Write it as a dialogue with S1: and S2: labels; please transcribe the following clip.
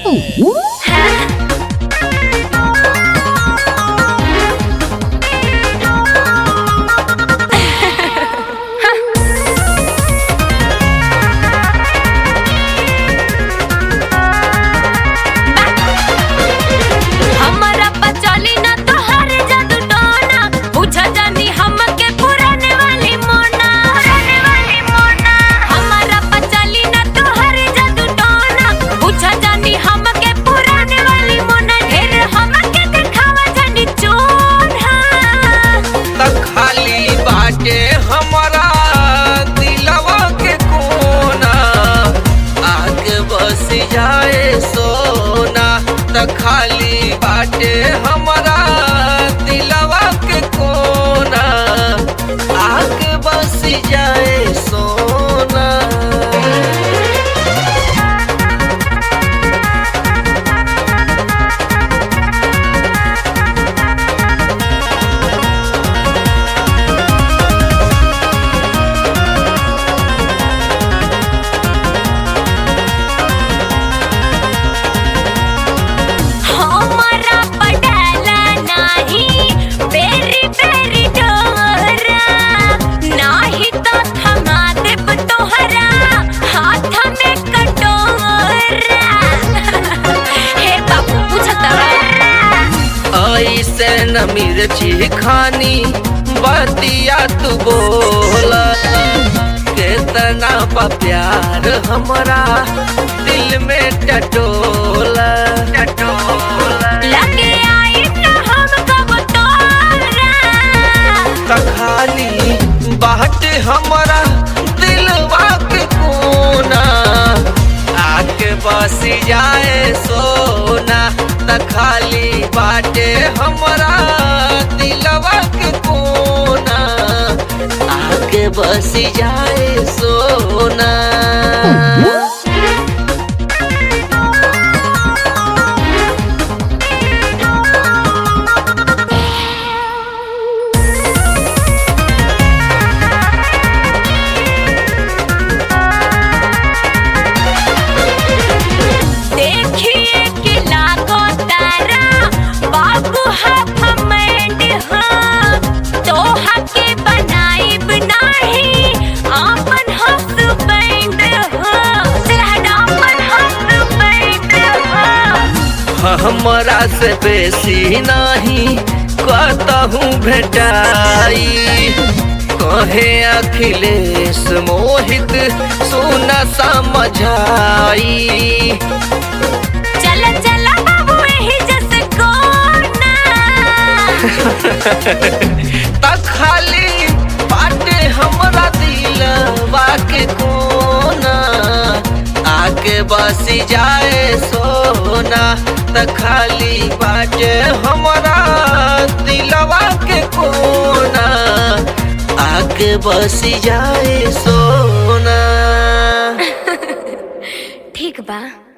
S1: हमरा पचली ना तोहर जादू टोना बुझा जानी हमके पुराने वाली मोना पुराने वाली मोना हमरा पचली ना तोहर जादू टोना बुझा जानी हमके पुराने वाली मोना ढेर हमके दिखावा जानी चोना
S2: त खाली बाटे हमरा दिलवा के कोना आगे बस जाए सोना त खाली बाटे हमरा दिलवा के कोना आगे बस जाए सोना
S1: हमरा पटाला नाही बेरी बेरी डोरा नाही तो थमा देब तोहरा हाथ में कटोरा हे बाबू पूछत
S2: ऐसे न मिर्ची खानी बतिया तू बोल केतना बा प्यार हमरा दिल में टटोला टटोला
S1: लगे आई न हम कब तोरा
S2: त खाली बाट हमरा दिलवा के कोना आके बस जाए सोना त खाली बाटे हमरा दिलवा के कोना आके बस जाए सोना
S1: देखिए कि लागो तारा बाबू हाफ मैंड हाँ तोहा के बनाइब नाही आपन हस्बैंड हाँ तेरा आपन हस्बैंड हाँ
S2: हमरा से बेसी नाही कतहूँ भेटाई कहे अखिलेश मोहित सुन समझाई
S1: चल चल बाबू यही जैसे कोना
S2: त खाली बाटे हमरा दिलवा के कोना आके बस जाए सोना त खाली बाटे हमरा दिलवा के कोना आके बस जाए सोना
S1: ठीक बा